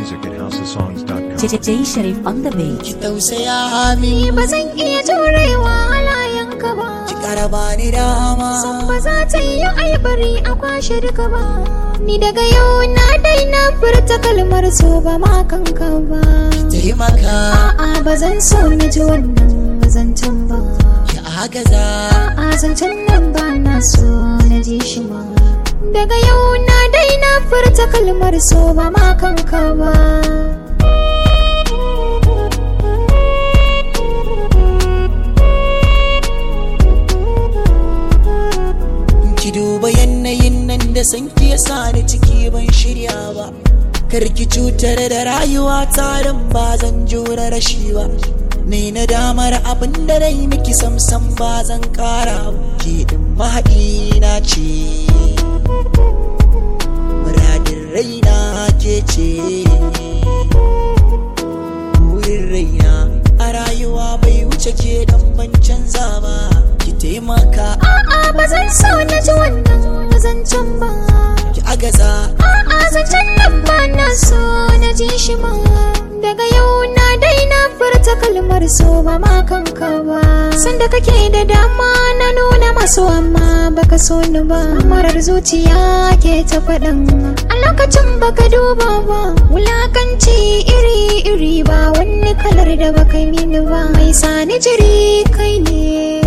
music at housesongs.com. Jay Sharif on the beat. ki tausaya min Ni ba zan iya jurewa halayenka ba. ki karaba ni dama San ba za ta yi aibari a kwashe duka ba. Ni daga yau na daina furta kalmar so ba ma kanka ba. taimaka A'a ba zan so na ji wannan zancen ba. ki agaza A'a zancen nan ba na so na ji shi ma. Daga yau na daina furta kalmar so ba ma kanka ba. ki duba yanayin nan da san ki yasa ni ciki ban shirya ba kar ki cutar da rayuwa tarin ba zan jura rashi ba ni na damar abin da rai miki samsam ba zan kara ba ki din mahaɗi na ce muradin raina ke ce burin raina a rayuwa bai wuce ke dan ban canza ba ki taimaka A'a ba zan so na ji wannan zancen ba. ki agaza A'a zancen nan ba na so na ji shi ma. Daga yau na daina furta kalmar so ba ma kanka ba. Sanda kake da dama na nuna maso amma baka so ni ba. Marar zuciya ke ta faɗan. A lokacin baka duba ba. Wulakanci iri-iri ba wani kalar da baka mini ba. Mai sani jiri kai ne.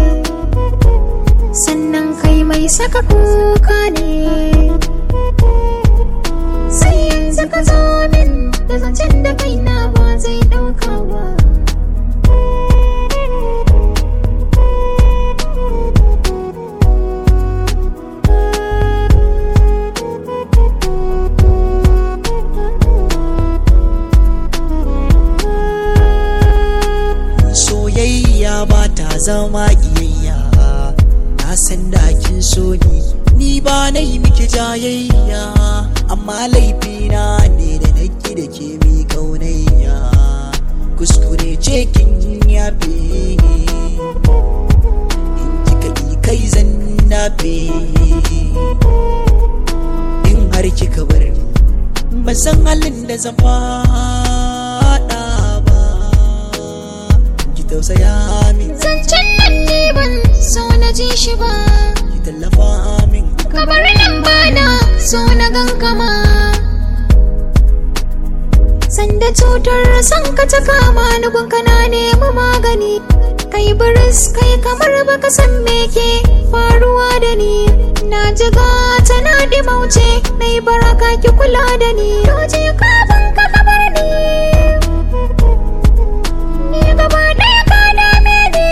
sannan kai mai saka kuka ne sai yanzu ka zo min da zancen da kaina ba zai ɗauka ba soyayya ba ta zama iyayya na san da kin so ni ni ba na yi miki jayayya amma laifina ne da nake da ke mi kaunayya kuskure ce kin yafe in kika yi kai zan nafe in har kika bar ni ban san halin da zan faɗa ba ki tausaya min zancen nan ne ban so na ji shi ba ki tallafa min kabar nan ba na so na gankama sanda cutar san ka ta kama ni gunka na nemi magani kai biris kai kamar baka san me ke faruwa da ni na jiga ta na dimauce na yi baraka ki kula da ni doji kafin ka kabar ni ni gaba ɗaya ka dame ni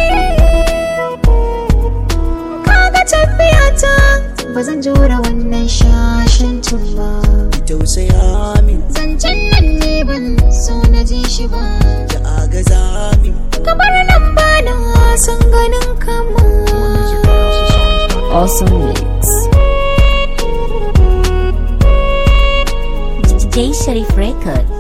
kaga tafiyata ba zan jura wannan shashancin ba ki tausaya min zancen nan ne ban so na ji shi ba ki agaza min kamar nan ba na san ganin kama Awesome mix. Jay Sharif Record.